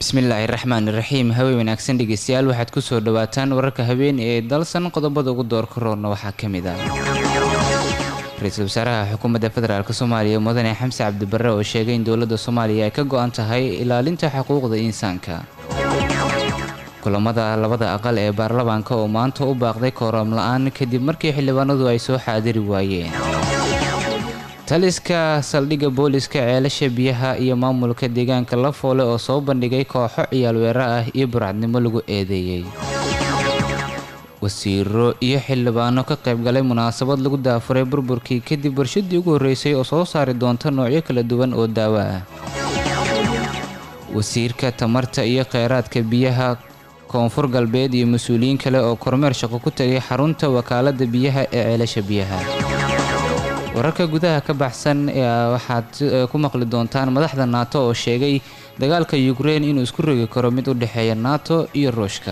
bismillaahi raxmaan iraxiim hawey wanaagsan dhegeystayaal waxaad kusoo dhawaataan wararka habeen ee dalsan qodobada ugu doorka roorna waxaa ka mid ah ra-iisul wasaaraha xukuumadda federaalk soomaaliya mudane xamse cabdibare oo sheegay in dowladda soomaaliya ay ka go-an tahay ilaalinta xuquuqda insaanka kulamada labada aqal ee baarlamaanka oo maanta u baaqday kooram la-aan kadib markii xildhibaanadu ay soo xaadiri waayeen taliska saldhigga booliska ceelasha biyaha iyo maamulka deegaanka lafoole oo soo bandhigay kooxo ciyaal weera ah iyo burcadnimo lagu eedeeyey wasiiro iyo xildhibaano ka qaybgalay munaasabad lagu daafuray burburkii kadib warshadii ugu horreysay oo soo saari doonta noocyo kala duwan oo daawo ah wasiirka tamarta iyo kheyraadka biyaha koonfur galbeed iyo mas-uuliyiin kale oo kormeer shaqo ku tagay xarunta wakaalada biyaha ee ceelasha biyaha wararka gudaha ka baxsan waxaad ku maqli doontaan madaxda naato oo sheegay dagaalka yukrein inuu isku rogi karo mid u dhexeeya nato iyo ruushka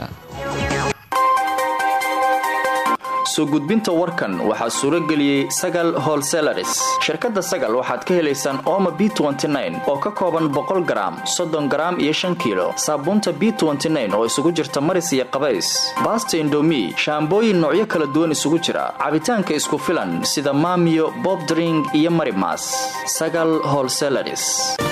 soo gudbinta warkan waxaa suuro geliyey sagal holselaris shirkadda sagal waxaad ka helaysaan ooma b oo ka kooban boqol garaam soddon garaam iyo shan kiilo saabuunta b oo isugu jirta maris iyo qabays baasta indomi shaambooyin noocyo kala duwan isugu jira cabitaanka isku filan sida maamiyo bobdring iyo marimas sagal holselaris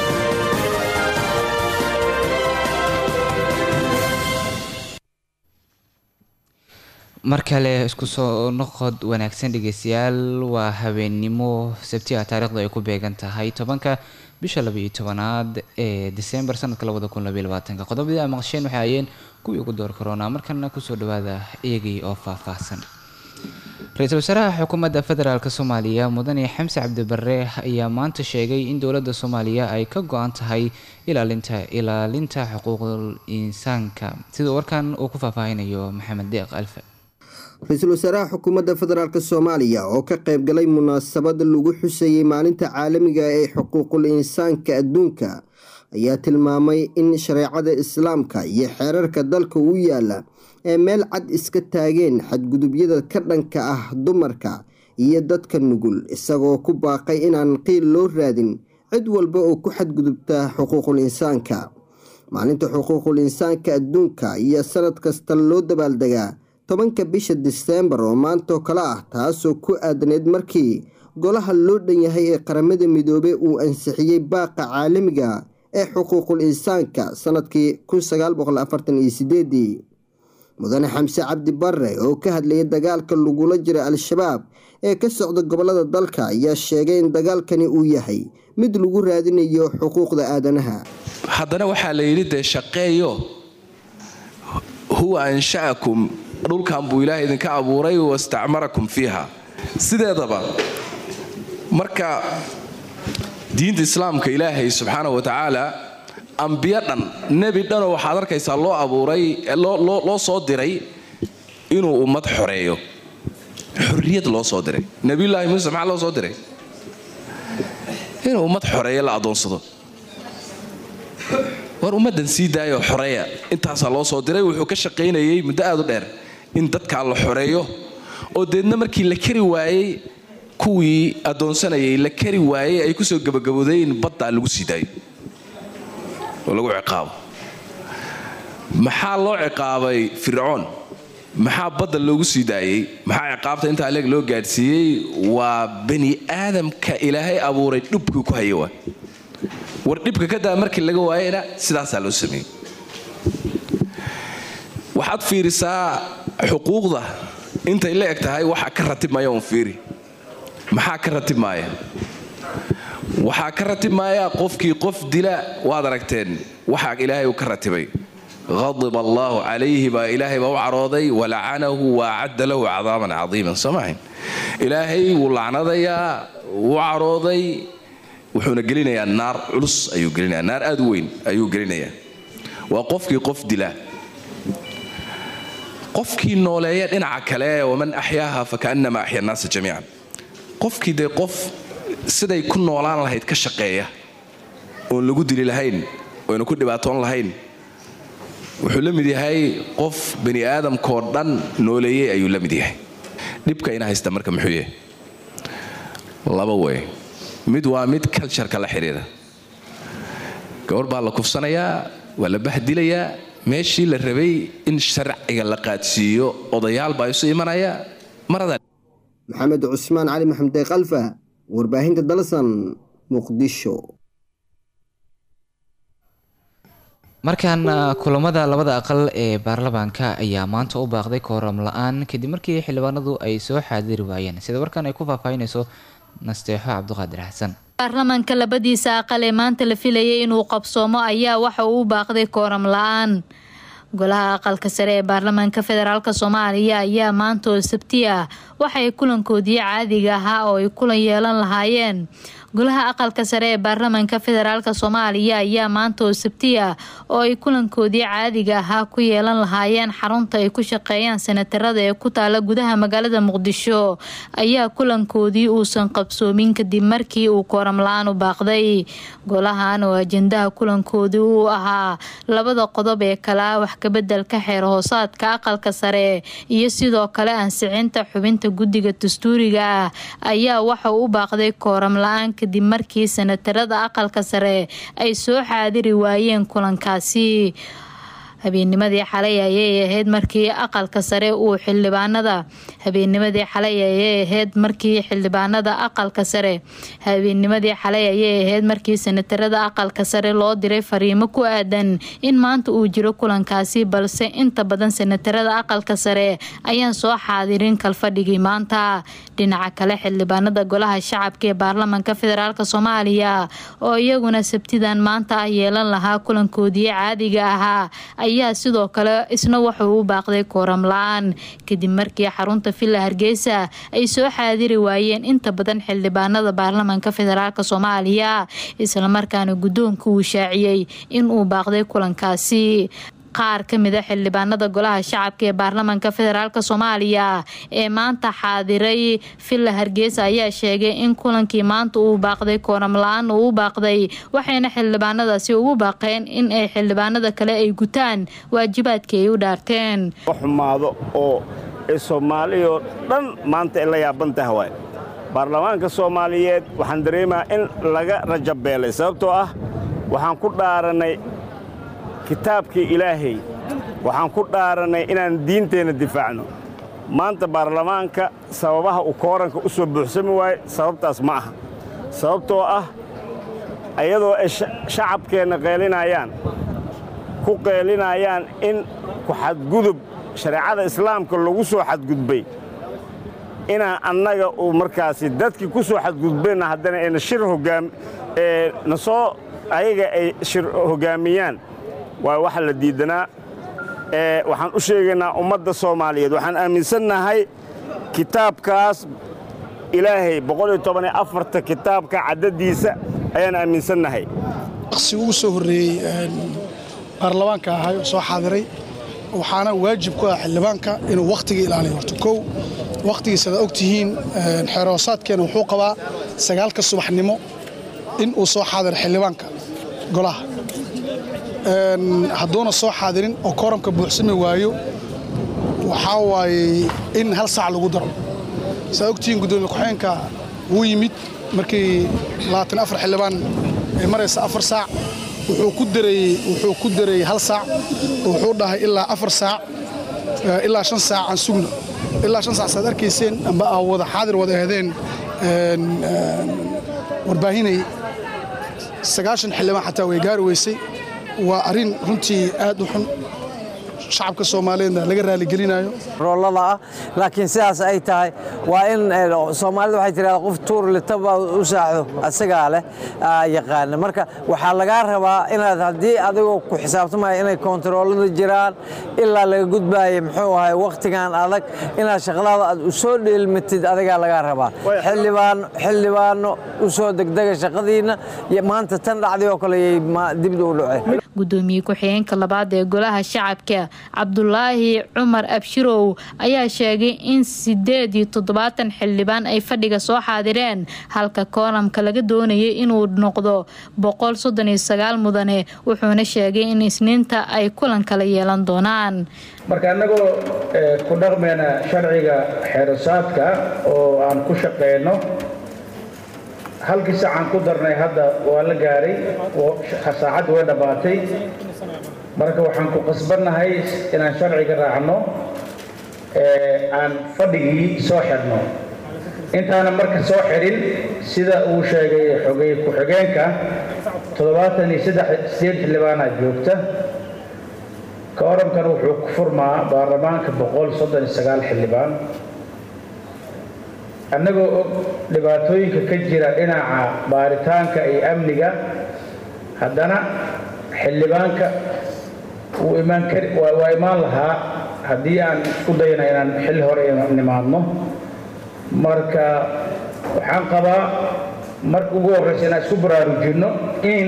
mar kale isku soo noqod wanaagsan dhegeystayaal waa habeennimo sabti ah taarikhdu ay ku beegan tahay tobanka bisha labaiyo tobanaad ee disembar sanadka labada kun labaiyo labaatanka qodobadii a maqasheen waxay ayeen kuwii ugu door karoonaa markana kusoo dhawaada iyagii oo faahfaahsan ra-iisul wasaaraha xukuumadda federaalk soomaaliya mudane xamse cabdibare ayaa maanta sheegay in dowladda soomaaliya ay ka go-an tahay ilaalinta ilaalinta xuquuqul insaanka sida warkan uu ku faahfaahinayo maxamed deeq alfa ra-iisul wasaaraha xukuumadda federaalk soomaaliya oo ka qaybgalay munaasabad lagu xusayey maalinta caalamiga ee xuquuqul insaanka adduunka ayaa tilmaamay in shareecada islaamka iyo xeerarka dalka u yaala ee meel cad iska taageen xadgudubyada ka dhanka ah dumarka iyo dadka nugul isagoo ku baaqay inaan qiil loo raadin cid walba oo ku xadgudubta xuquuqul insaanka maalinta xuquuqul insaanka adduunka iyo sanad kasta loo dabaaldegaa tobanka bisha diseembar oo maantoo kale ah taasoo ku aadaneyd markii golaha loo dhan yahay ee qaramada midoobey uu ansixiyey baaqa caalamiga ee xuquuqul insaanka sanadkii mudane xamse cabdi bare oo ka hadlayay dagaalka lagula jira al-shabaab ee ka socda gobolada dalka ayaa sheegay in dagaalkani uu yahay mid lagu raadinayo xuquuqda aadanaha haddana waxaa la yidhi dee shaqeeyo huwa ansha'akum dhulkan buu ilaahay idinka abuuray wastacmarakum fiiha sideedaba marka diinta islaamka ilaahay subxaana wa tacaala ambiyo dhan nebi dhanoo waxaad arkaysaa loo abuuray loo soo diray inuu ummad xoreeyo xorriyad loo soo diray nebiyullaahi muuse maxaa loo soo diray inuu ummad xoreeyo la adoonsado war ummaddan sii daayoo xoreeya intaasaa loo soo diray wuxuu ka shaqaynayay muddo aad u dheer in dadkaa la xoreeyo oo deedna markii la kari waayey kuwii addoonsanayay la kari waayey ay kusoo gabagabooday in baddaa lagu sii daayo oo lagu ciqaabo maxaa loo ciqaabay fircoon maxaa badda loogu sii daayey maxaa ciqaabta intaa leeg loo gaadhsiiyey waa bani aadamka ilaahay abuuray dhubkii ku haya waa war dhibka ka daa markii laga waayena sidaasaa loo sameeyey waxaad fiirisaa xuquuqda intay la eg tahay waxa ka ratibmaya un fiiri maxaa ka ratibmaaya waxaa ka ratibmaaya qofkii qof dila waad aragteen waxaa ilaahay uu ka ratibay qadib allaahu calayhi baa ilaahay baa u carooday walacanahu wa acadda lahu cadaaban cadiiman soo maahayn ilaahay wuu lacnadayaa wuu carooday wuxuuna gelinayaa naar culus ayuu gelinayaa naar aad u weyn ayuu gelinayaa waa qofkii qof dila qofkii nooleeya dhinaca kale waman axyaaha fakaannama axya annaasa jamiican qofkii dee qof siday ku noolaan lahayd ka shaqeeya oon lagu dili lahayn oyna ku dhibaatoon lahayn wuxuu la mid yahay qof bani aadamkoo dhan nooleeyey ayuu la mid yahay dhibka ina haysta marka muxuu yahay laba wey mid waa mid cultureka la xidhiira gabar baa la kufsanayaa waa la bahdilayaa meeshii la rabay in sharciga la qaadsiiyo odayaal baa isu imanaya marada maxamed cusmaan cali maxamed kalfa warbaahinta dalsan muqdisho markan kulamada labada aqal ee baarlamaanka ayaa maanta u baaqday kooram la-aan kadib markii xildhibaanadu ay soo xaadiri waayeen sida warkan ay ku faahfaahinayso nasteexo cabdiqaadir xasan baarlamaanka labadiisa aqal ee maanta la filayay inuu qabsoomo ayaa waxa uu u baaqday kooram la-aan golaha aqalka sare ee baarlamaanka federaalk soomaaliya ayaa maanta oo sabti ah waxay kulankoodii caadiga ahaa oo ay kulan yeelan lahaayeen golaha aqalka sare ee baarlamaanka federaalk soomaaliya ayaa maanta oo sabti ah oo ay kulankoodii caadiga ahaa ku yeelan lahaayeen xarunta ay ku shaqeeyaan sanatarada ee ku taala gudaha magaalada muqdisho ayaa kulankoodii uusan qabsoomin kadib markii uu kooram la-aan u baaqday golahan oo ajendaha kulankoodii uu ahaa labada qodob ee kala wax kabedelka xeer hoosaadka aqalka sare iyo sidoo kale ansixinta xubinta guddiga dastuuriga ah ayaa waxa u baaqday kooram la-aan kadib markii sanatarada aqalka sare ay soo xaadiri waayeen kulankaasi habeennimadii xalay ayay ahayd markii aqalka sare uu xildhibaanada habeennimadii xalay ayay ahayd markii xildhibaanada aqalka sare habeennimadii xalay ayay ahayd markii sanatarada aqalka sare loo diray fariimo ku aadan in maanta uu jiro kulankaasi balse inta badan sanatarada aqalka sare ayaan soo xaadirin kalfadhigii maanta dhinaca kale xildhibaanada golaha shacabka ee baarlamaanka federaalk soomaaliya oo iyaguna sabtidan maanta ah yeelan lahaa kulankoodii caadiga ahaa ayaa sidoo kale isna wuxuu u baaqday kooram la-aan kadib markii xarunta villa hargeysa ay soo xaadiri waayeen inta badan xildhibaanada baarlamaanka federaalk soomaaliya islamarkaana guddoonka uu shaaciyey inuu baaqday kulankaasi qaar ka mid a xildhibaanada golaha shacabka ee baarlamaanka federaalk soomaaliya ee maanta xaadiray villa hargeysa ayaa sheegay in kulankii maanta uu baaqday kooram la-aan uu u baaqday waxayna xildhibaanadaasi ugu baaqeen in ay xildhibaanada kale ay gutaan waajibaadkii ay u dhaarteen xumaado oo ee soomaaliyoo dhan maanta ay la yaaban taha waay baarlamaanka soomaaliyeed waxaan dareemaha in laga rajabeelay sababtoo ah waxaan ku dhaaranay kitaabkii ilaahay waxaan ku dhaarannay inaan diinteenna difaacno maanta baarlamaanka sababaha uu kooranka u soo buuxsami waaye sababtaas ma aha sababtoo ah iyadoo ay shacabkeenna qeelinayaan ku qeelinayaan in ku xadgudub shareecada islaamka lagu soo xadgudbay inaan annaga uu markaasi dadkii ku soo xadgudbayna haddana ayna shir hogaam na soo ayaga ay shir hoggaamiyaan waa waxa la diidanaa waxaan u sheegaynaa ummadda soomaaliyeed waxaan aaminsannahay kitaabkaas ilaahay kitaabka caddadiisa ayaan aaminsannahay si ugu soo horreeyey baarlamaanka ahay oo soo xaadiray waxaana waajib ku ah xildhibaanka inuu wakhtiga ilaaliyo horta kow wakhtigiisada og tihiin xeeroosaadkeena wuxuu qabaa sagaalka subaxnimo in uu soo xaadiro xildhibaanka golaha hadduuna soo xaadirin oo kooramka buuxsami waayo waxaa waaye in hal saac lagu daro saa ogtihiin guddoomiye ku-xeenka wuu yimid markii xildhibaan ay maraysa afar saac wuxuu ku dareeyey hal saac wuxuu dhahay ilaa afar saac ilaa shan saac aan sugno ilaa shan saac saad arkayseen amba aa wada xaadir wada ahdeen warbaahinay sagaashan xildhibaan xataa way gaari weysay waa arrin runtii aad u xun shacabka soomaaliyeedna laga raaligelinayo roolada ah laakiin sidaas ay tahay waa in soomaalida waxay tirahdaa qof tuur litaba u saaxdo asagaa leh yaqaana marka waxaa lagaa rabaa inaad haddii adigoo ku xisaabtamaya inay koontaroolada jiraan ilaa laga gudbaaya muxuu ahay wakhtigan adag inaad shaqadaada aad u soo dheelmatid adigaa lagaa rabaa xildhibaano u soo degdega shaqadiinna maanta tan dhacday oo kale yay dibda u dhaceen gudoomiye ku-xigeenka labaad ee golaha shacabka cabdulaahi cumar abshirow ayaa sheegay in sideed iyo toddobaatan xildhibaan ay fadhiga soo xaadireen halka kooramka laga doonayay inuu noqdo boqol soddon iyo sagaal mudane wuxuuna sheegay in isniinta ay kulan kala yeelan doonaan marka annagoo ku dhaqmayna sharciga xeerasaadka oo aan ku shaqeyno halkii saacaan ku darnay hadda waa la gaaray saacadda way dhammaatay marka waxaan ku qasbannahay inaan sharciga raacno aan fadhigii soo xidhno intaana marka soo xidhin sida uu sheegay xogay ku-xigeenka toddobaatan iyo saddex sideed xildhibaanaa joogta kooramkan wuxuu ku furmaa baarlamaanka boqol soddon iyo sagaal xildhibaan annagoo og dhibaatooyinka ka jira dhinaca baaritaanka iyo amniga haddana xildhibaanka wuu imaan kari waa imaan lahaa haddii aan isku dayna inaan xilli hore nimaadno marka waxaan qabaa marka ugu horreysa inaan isku baraarujinno in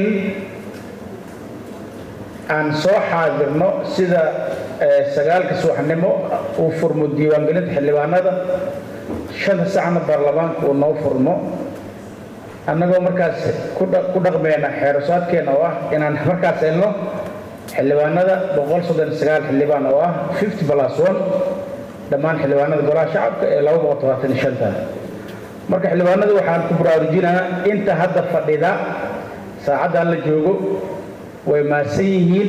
aan soo xaadirno sida sagaalka subaxnimo uu furmo diiwaangelinta xildhibaanada shanta sacna baarlamaanka uu noo furmo annagoo markaas ku dhaqmeyna xeerasaadkeena oo ah inaan markaas helno xildhibaanada boqol soddon sagaal xildhibaan oo ah fifty plus one dhammaan xildhibaanada golaha shacabka ee laba boqol todobaatan iyo shanta marka xildhibaanada waxaan ku baraarujinaa inta hadda fadhida saacaddan la joogo way maadsan yihiin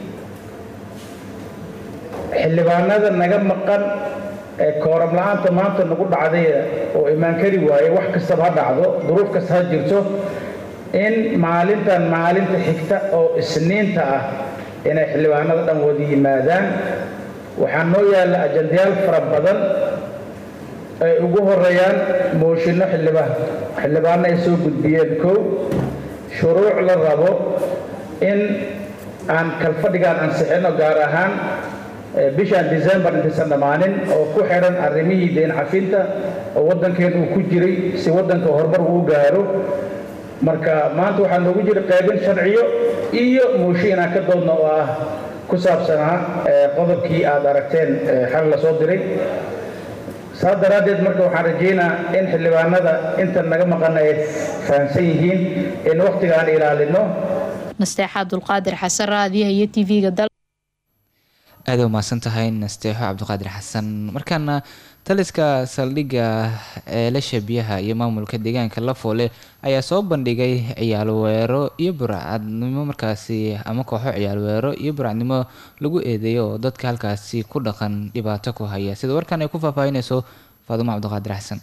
xildhibaanada naga maqan ee kooram la-aanta maanta nagu dhacday oo imaan kari waaye wax kastaba ha dhacdo duruuf kasta ha jirto in maalintan maalinta xigta oo isniinta ah inay xildhibaanada dhan wada yimaadaan waxaa noo yaalla ajandayaal fara badan ay ugu horeeyaan mooshinno xildhibaan xildhibaano ay soo gudbiyeen kow shuruuc la rabo in aan kalfadhigaan ansixino gaar ahaan bishaan december intaysan dhammaanin oo ku xidhan arrimihii deen cafinta oo waddankeen uu ku jiray si waddanka horumar uu gaaro marka maanta waxaa noogu jira qaybin sharciyo iyo muushi inaan ka doodno oo ah ku saabsanaa qodobkii aad aragteen xal la soo diray saas daraaddeed marka waxaan rajaynaa in xildhibaanada inta naga maqan ay fahamsan yihiin in wakhtigaan ilaalino nasteexa abdulqaadir xasan raadiyaha iyo tv-ga dal aada u mahadsan tahay nasteexo cabdiqaadir xasan markaana taliska saldhigga eelasha biyaha iyo maamulka deegaanka lafoole ayaa soo bandhigay ciyaalweero iyo burcadnimo markaasi ama kooxo ciyaalweero iyo burcadnimo lagu eedeeyo oo dadka halkaasi ku dhaqan dhibaato ku haya sida warkan ay ku faahfaahinayso faadumo cabdiqaadir xasan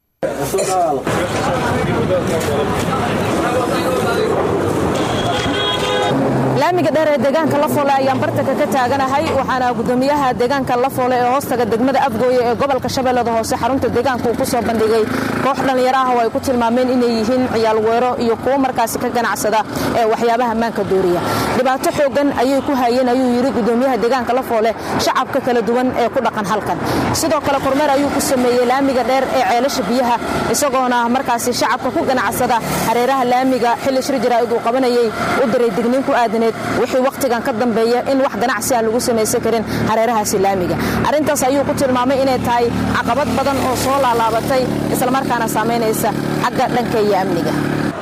laamiga dheer ee deegaanka lafoole ayaan bartanka ka taaganahay waxaana gudoomiyaha deegaanka lafoole ee hoostaga degmada afgooye ee gobolka shabeellada hoose xarunta deegaanka uu ku soo bandhigay koox dhallinyaro ah oo ay ku tilmaameen inay yihiin ciyaal weero iyo kuwo markaasi ka ganacsada ee waxyaabaha maanka dooriya dhibaato xoogan ayay ku hayeen ayuu yidhi gudoomiyaha deegaanka lafoole shacabka kala duwan ee ku dhaqan halkan sidoo kale kormeer ayuu ku sameeyey laamiga dheer ee ceelasha biyaha isagoona markaasi shacabka ku ganacsada hareeraha laamiga xilli shir jaraa'id uu qabanayay u diray digniin ku aadan wixii wakhtigan ka dambeeya in wax ganacsi aan lagu samaysan karin hareerahaasi laamiga arrintaas ayuu ku tilmaamay inay tahay caqabad badan oo soo laalaabatay islamarkaana saamaynaysa xagga dhanka iyo amniga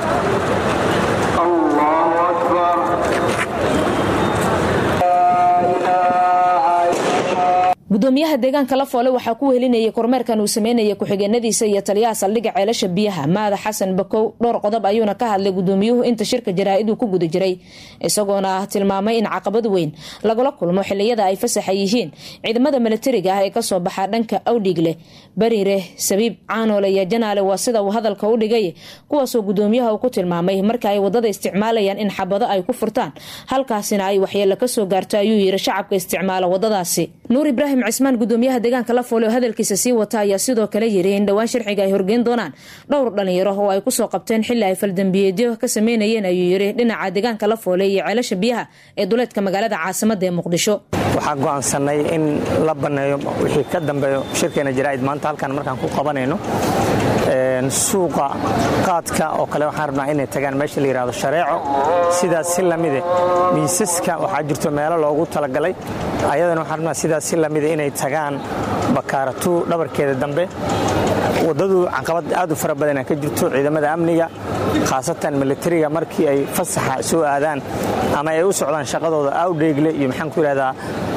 gudoomiyaha deegaanka lafoole waxaa ku wehelinayay kormeerkan uu sameynaya ku-xigeenadiisa iyo taliyaha saldhigga ceelasha biyaha maada xasan bakow dhowr qodob ayuuna ka hadlay gudoomiyuhu inta shirka jaraa'iduu ku guda jiray isagoona tilmaamay in caqabad weyn lagula kulmo xiliyada ay fasaxa yihiin ciidamada milatariga ah ee kasoo baxa dhanka awdhiigle bariire sabiib caanoole iyo janaale waa sida uu hadalka u dhigay kuwaasoo gudoomiyaha uu ku tilmaamay marka ay wadada isticmaalayaan in xabado ay ku furtaan halkaasina ay waxyeelo kasoo gaarto ayuu yiri shacabka isticmaala wadadaasi nuur ibraahim cismaan gudoomiyaha deegaanka lafoole oo hadalkiisa sii wata ayaa sidoo kale yiri in dhowaan sharciga ay horgeyn doonaan dhowr dhalinyaro oo ay kusoo qabteen xili ay faldambiyeedyo ka sameynayeen ayuu yiri dhinaca deegaanka lafoole iyo ceelasha biyaha ee duleedka magaalada caasimada ee muqdisho waxaan go'aansanay in la banneeyo wixii ka dambeeyo shirkeena jaraa'id maanta halkan markaan ku qabanayno suuqa qaadka oo kale waxaan rabnaa inay tagaan meesha la yidhahdo shareeco sidaas si lamide miisaska waxaa jirto meelo loogu talagalay ayadana waxaan rabnaa sidaas si lamide inay tagaan bakaaratuu dhabarkeeda dambe waddadu caqabad aad u fara badana ka jirto ciidamada amniga khaasatan militariga markii ay fasaxa soo aadaan ama ay u socdaan shaqadooda awdheegle iyo maxaan ku yidhahdaa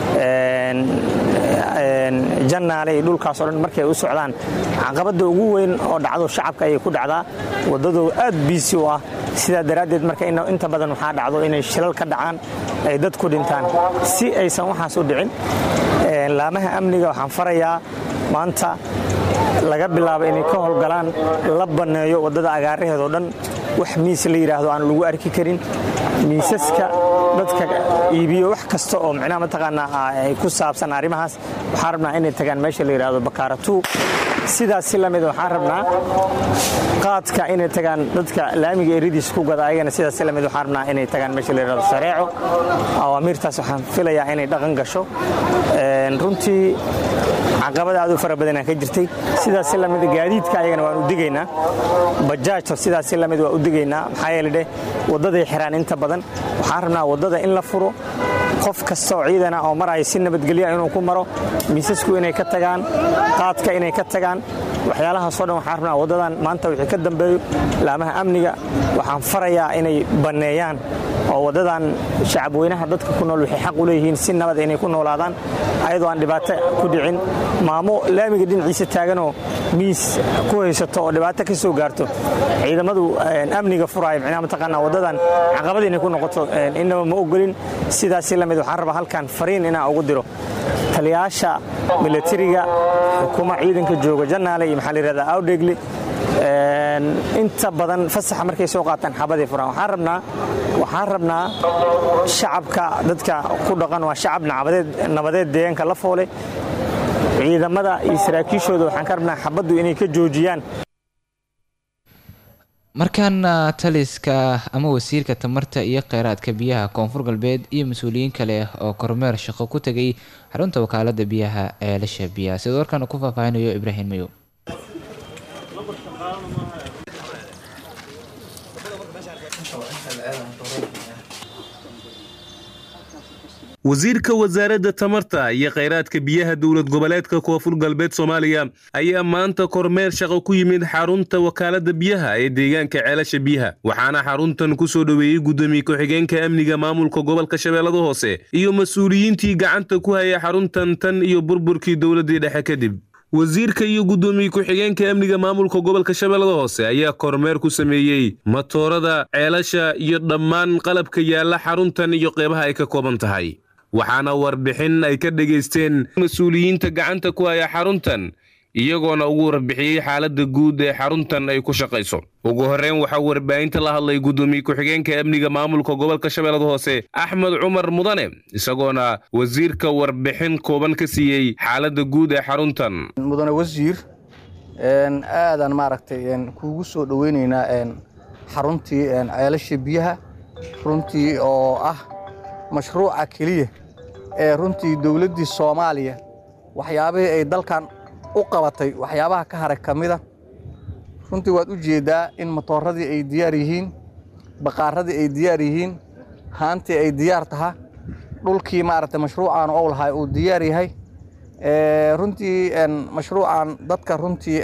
jannaale iyo dhulkaasoo dhan markay u socdaan caqabadda ugu weyn oo dhacdo shacabka ayay ku dhacdaa waddadu aad biisi u ah sidaa daraaddeed marka inta badan waxaa dhacdo inay shilal ka dhacaan ay dad ku dhintaan si aysan waxaas u dhicin laamaha amniga waxaan farayaa maanta laga bilaabo inay ka howlgalaan la banneeyo waddada agaaraheedoo dhan wax miis la yidhaahdo aan lagu arki karin miisaska dadka iibiyo wax kasta oo micnaha mataqaanaa ay ku saabsan arrimahaas waxaan rabnaa inay tagaan meesha la yidhaahdo bakaaratuu sidaas si lamid waxaan rabnaa qaadka inay tagaan dadka laamiga eridiis ku gada ayagana sidaas si lamid waxaan rabnaa inay tagaan meesha la yidhahdo sareeco awaamiirtaas waxaan filayaa inay dhaqan gasho runtii caqabada aad u fara badanaa ka jirtay sidaas si lamid gaadiidka ayagana waan u digaynaa bajaajta sidaas si lamid waa u digaynaa maxaa yeele dheh waddaday xiraan inta badan waxaan rabnaa waddada in la furo qof kasta oo ciidana oo maraya si nabadgelya inuu ku maro miisasku inay ka tagaan qaadka inay ka tagaan waxyaalahaasoo dhan waxaan rabnaa waddadan maanta wixii ka dambeeyo laamaha amniga waxaan farayaa inay banneeyaan oo waddadan shacabweynaha dadka ku nool waxay xaq u leeyihiin si nabad inay ku noolaadaan ayadoo aan dhibaato ku dhicin maamo laamiga dhinaciisa taaganoo miis ku haysato oo dhibaato ka soo gaarto ciidamadu amniga furaayo micnaha mataqaanaa waddadan caqabad inay ku noqoto innaba ma ogolin sidaasi lamid waxaan rabaa halkan fariin inaan ugu diro taliyaasha milatariga xukuma ciidanka jooga jannaale iyo maxaa la yihahdaa awdhegle inta badan fasaxa markay soo qaataan xabaday furaan waxaan rabnaa waxaan rabnaa shacabka dadka ku dhaqan waa shacab nabadeed deegaanka la foole ciidamada iyo saraakiishooda waxaan ka rabnaa xabaddu inay ka joojiyaan markaana taliska ama wasiirka tamarta iyo kheyraadka biyaha koonfur galbeed iyo mas-uuliyiin kale oo kormeer shaqo ku tegay xarunta wakaalada biyaha ee lasha biyaha sidoo warkan ku faahfaahinayo ibraahim mayow wasiirka wasaaradda tamarta iyo kheyraadka biyaha dowlad goboleedka koonfur galbeed soomaaliya ayaa maanta kormeer shaqo ku yimid xarunta wakaalada biyaha ee deegaanka ceelasha biyaha waxaana xaruntan ku soo dhoweeyey guddoomiye ku-xigeenka amniga maamulka gobolka shabeellada hoose iyo mas-uuliyiintii gacanta ku haya xaruntan tan iyo burburkii dowladdii dhexe kadib wasiirka iyo guddoomiye ku-xigeenka amniga maamulka gobolka shabeellada hoose ayaa kormeer ku sameeyey matoorada ceelasha iyo dhammaan qalabka yaalla xaruntan iyo qeybaha ay ka kooban tahay waxaana warbixin ay ka dhegaysteen mas-uuliyiinta gacanta ku haya xaruntan iyagoona ugu warbixiyey xaaladda guud ee xaruntan ay ku shaqayso ugu horreyn waxaa warbaahinta la hadlay guddoomiye ku-xigeenka amniga maamulka gobolka shabeellada hoose axmed cumar mudane isagoona wasiirka warbixin kooban ka siiyey xaaladda guud ee xaruntan mudane wasiir aadaan maaragtay kuugu soo dhoweynaynaa xaruntii ceelasha biyaha runtii oo ah mashruuca keliya ee runtii dowladdii soomaaliya waxyaabihii ay dalkan u qabatay waxyaabaha ka haray ka mida runtii waad u jeeddaa in matooradii ay diyaar yihiin baqaaradii ay diyaar yihiin haantii ay diyaar taha dhulkii maaragtay mashruucan ou lahay uu diyaar yahay runtii mashruucan dadka runtii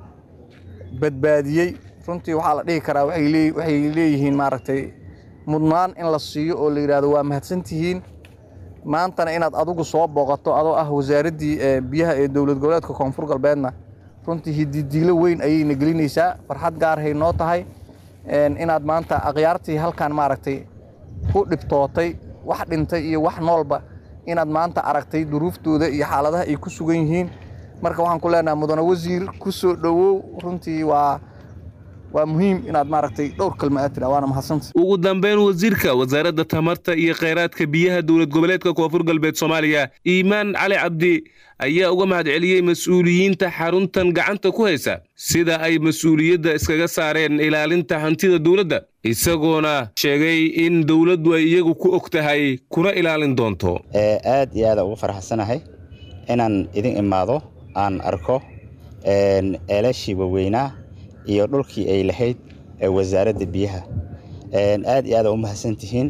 badbaadiyey runtii waxaa la dhihi karaa waxay leeyihiin maaragtay mudnaan in la siiyo oo la yidhahdo waa mahadsantihiin maantana inaad adigu soo booqato adoo ah wasaaraddii biyaha ee dowlad goboleedka koonfur galbeedna runtii hididiilo weyn ayayna gelinaysaa farxad gaarhay noo tahay inaad maanta akhyaartii halkan maaragtay ku dhibtootay wax dhintay iyo wax noolba inaad maanta aragtay duruuftooda iyo xaaladaha ay ku sugan yihiin marka waxaan ku leenahay mudane wasiir ku soo dhowow runtii waa waa muhiim inaad maaragtay dhowr kalma aad tira waana mahadsanta ugu dambeyn wasiirka wasaaradda tamarta iyo kheyraadka biyaha dowlad goboleedka koonfur galbeed soomaaliya iimaan cali cabdi ayaa uga mahadceliyey mas-uuliyiinta xaruntan gacanta ku haysa sida ay mas-uuliyadda iskaga saareen ilaalinta hantida dowladda isagoona sheegay in dowladdu ay iyagu ku og tahay kuna ilaalin doonto aad iyo aada ugu farxsanahay inaan idin imaado aan arko eelashii waaweynaa iyo dhulkii ay lahayd wasaaradda biyaha aad iyo aada u mahadsantihiin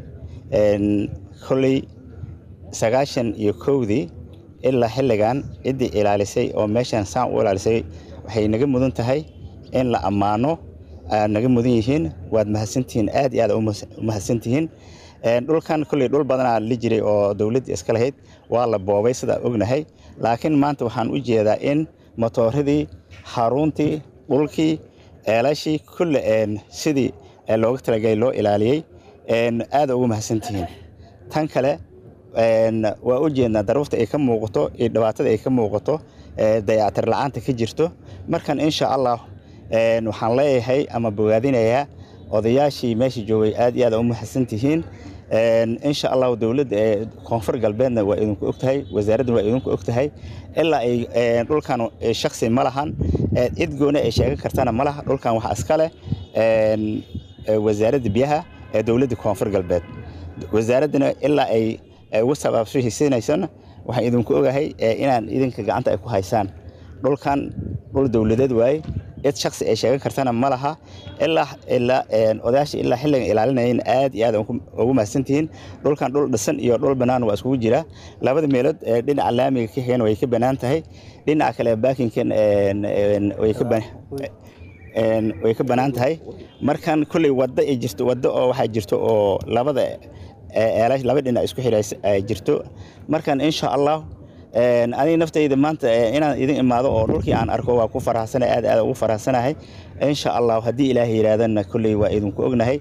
kolley sagaashan iyo kowdii ilaa xilligan ciddii ilaalisay oo meeshan saan u ilaalisay waxay naga mudan tahay in la ammaano aad naga mudan yihiin waad mahadsantihiin aad iyo aad u mahadsantihiin dhulkan kolley dhul badanaa la jiray oo dowladdii iska lahayd waa la boobay sidaa ognahay laakiin maanta waxaan u jeedaa in matooradii xaruntii dhulkii ceelashii kulle sidii ee looga talagalay loo ilaaliyey aada ugu mahadsantihiin tan kale waa u jeednaa daruurta ay ka muuqato iyo dhibaatada ay ka muuqato dayactir la-aanta ka jirto markan insha allah waxaan leeyahay ama bogaadinayaa odayaashii meesha joogay aad iyo aad u mahadsantihiin insha allahu dowladda ee koonfur galbeedna waa idinku ogtahay wasaaraddan waa idinku ogtahay ilaa ay dhulkan shaksi ma lahan cid gooni ay sheegan kartana ma laha dhulkan waxaa iska leh wasaaradda biyaha ee dowladda koonfur galbeed wasaaraddana ilaa ay ugu sabaabshihiisinaysana waxaan idinku ogahay inaan idinka gacanta ay ku haysaan dhulkan dhul dowladeed waaye cid shaksi ay sheegan kartana ma laha ilaa ilaa odayaasha ilaa xilligan ilaalinayeen aad iyo aad ugu mahadsantihiin dhulkan dhul dhisan iyo dhul bannaan waa iskugu jira labada meelood ee dhinaca laamiga ka xigeen way ka bannaan tahay dhinaca kale baakinkan way ka way ka bannaan tahay markan kolley waddo ay jirto waddo oo waxaa jirto oo labada eelash laba dhinac isku xidhays ay jirto markan insha allah aniga naftayda maanta inaan idin imaado oo dhulkii aan arko waa ku faraxsanahay aad aad ugu faraxsanahay insha allah haddii ilaahay yidhaahdana kolley waa idinku ognahay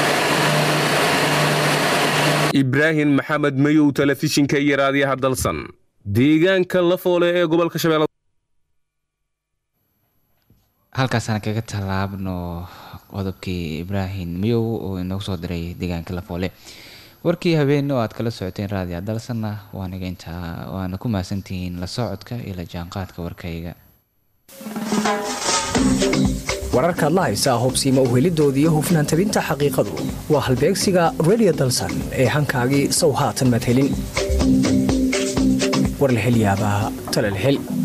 ibraahim maxamed mayow telefishinka iyo raadiyaha dalsan deegaanka lafoole ee gobolka shabeelle halkaasaan kaga tallaabno qodobkii ibraahim mayow oo inoogu soo diray deegaanka lafoole warkii habeen oo aad kala socoteen raadiya dalsanna waaniga intaa waana ku mahadsantihiin la socodka iyo la jaanqaadka warkayga wararkaad la haysaa hubsiima uhelidoodii hufnaan tabinta xaqiiqadu waa halbeegsiga redio dalsan ee hankaagii sow haatan madhelin war la helyaabaa talal hel